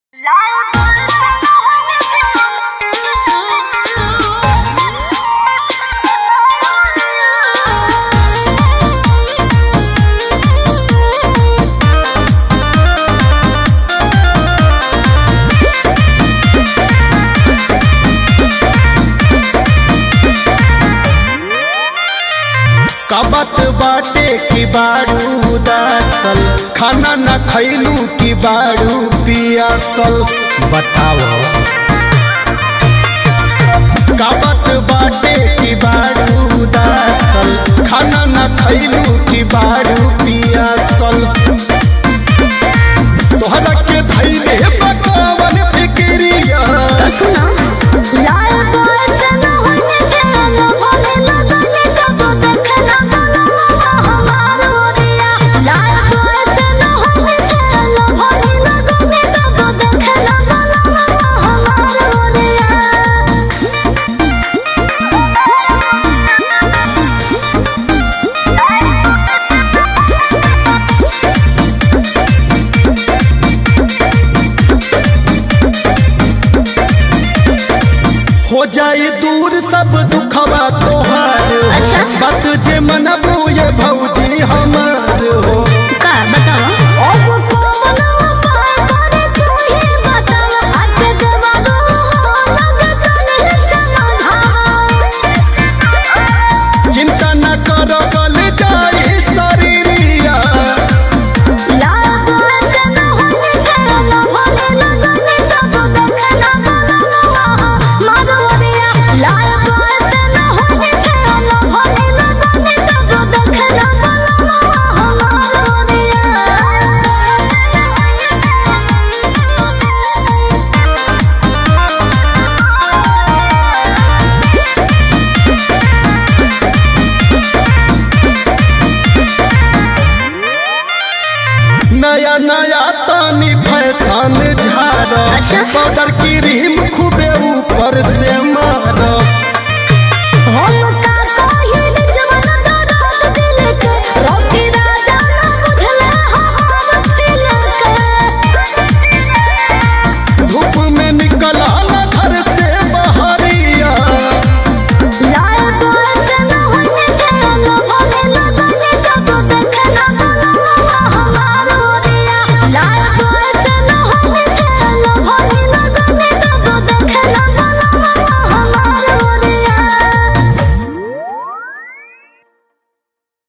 कबत बाटे की बारू उदासल खाना न खैलू की बारू पियासल बताओ कबत बाटे की बारू उदासल खाना न खैलू की बारू पियासल तोहरा के धैले पकावन फिक्रिया सुना लाल बोल से न होने देना बोले लगने कब देखना बोला हमारो दिया लाल बोल से न होने देना बोले लगने कब देखना बोला हमारो दिया हो जाई दूर सब दुखवा तोहार अच्छा। बात जे मनबू ये भौजी हमार हो का बताओ अब कौन उपाय करे तू ही बता आके जवाब हो लगे तने समझाओ चिंता न कर गल जाई शरीरिया लाल से न होने देना भोले लगने तब देखना बोला मारो दिया लाल से न होने देना भोले लगने तब देखना बोला हमारो दिया नया नया तानी फैशन झार अच्छा। पाउडर क्रीम खूबे ऊपर से मार